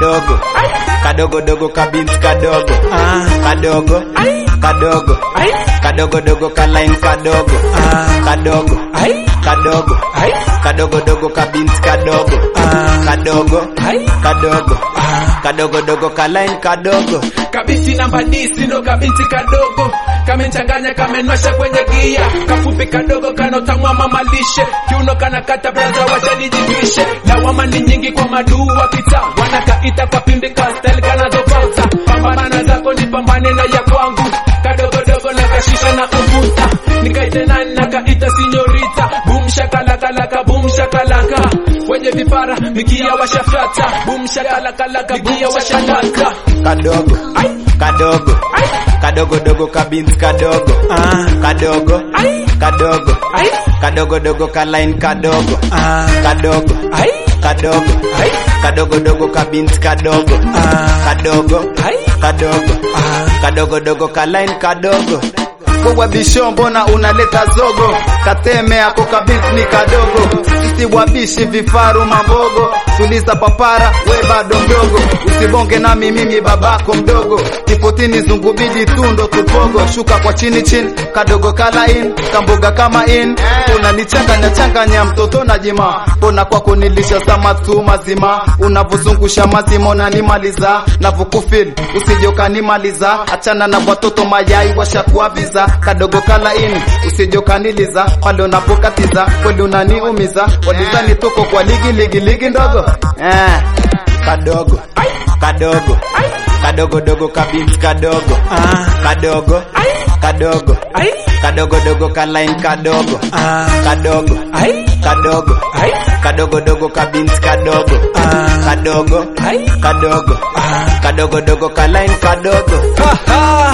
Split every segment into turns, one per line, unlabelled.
kadogo kadogo dogo kabinti kadogo
ah,
kadogo
ai,
kadogo
ai,
kadogo dogo kalain kadogo
ah,
kadogo
ai,
kadogo
ai,
kadogo dogo kabinti kadogo
ah,
kadogo
ai,
kadogo
ah.
kadogo dogo kalain kadogo
kabinti namba disi ndo kabinti kadogo kamechanganya kamenwasha kwenye gia kafupi kadogo kanotamwa mamalishe kiuno kanakata braza wachanijivishe lawama ni nyingi kwa maduu wa kita wanakaita kwa pimbi kastel kanazopata pambana zako ni pambane na ya kwangu kadogodogo na kashisha na uvuta nikaite nani nakaita sinyorita bum shakalakalaka bum shakalaka wenye vipara mikia washafata bum shakalakalaka mikia washafata
kadogo kadogo kadogo dogo kabinti kadogo
ah,
kadogo
ai,
kadogo
ai,
kadogo dogo kalain kadogo
ah,
kadogo
ai,
kadogo
ai,
kadogo dogo kabinti kadogo
ah,
kadogo
ai,
kadogo
ah.
kadogo dogo kalain kadogo
Wewe bisho mbona unaleta zogo? Kateme ako kabinti ni kadogo. Sisi wabishi vifaru mambogo. Tuliza papara we bado mdogo. Usibonge nami mimi babako mdogo. Kifotini zungubidi tundo tupogo. Shuka kwa chini chini kadogo kala in kamboga kama in. Unanichanganya changanya mtoto na jima. Mbona kwako nilisha sama tu mazima. Unavozungusha mazima unanimaliza. Navokufil usije ukanimaliza. Achana na watoto mayai washakuaviza kadogo kala ini usije ukaniliza pale unapokatiza kweli unaniumiza walizani tuko kwa ligi ligi ligi ndogo eh.
kadogo kadogo kadogo dogo kabinti kadogo
Ah,
kadogo
ai,
kadogo
ai,
kadogo dogo kalain kadogo
ah,
kadogo
ai,
kadogo
ai,
kadogo dogo kabinti kadogo
ah,
kadogo
ai,
kadogo
ah.
kadogo dogo kalain kadogo
Ha, ha.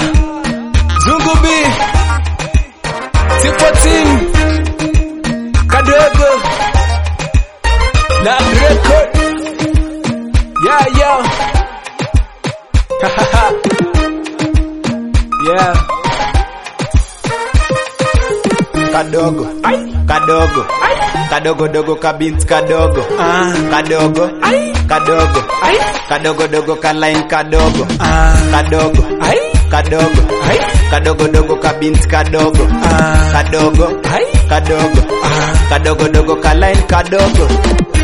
Zungu B T14 Kadogo Lab record Yeah yeah Ha, ha, ha. Yeah
kadogo
Ai
kadogo
Ai
kadogo dogo kabinti kadogo
Ah
kadogo
Ai
kadogo
Ai
kadogo dogo kalain kadogo
Ah
kadogo
Ai
kadogo
Ai
kadogo dogo kabinti kadogo
Ah
kadogo
Ai
kadogo
Ah
kadogo dogo kalain kadogo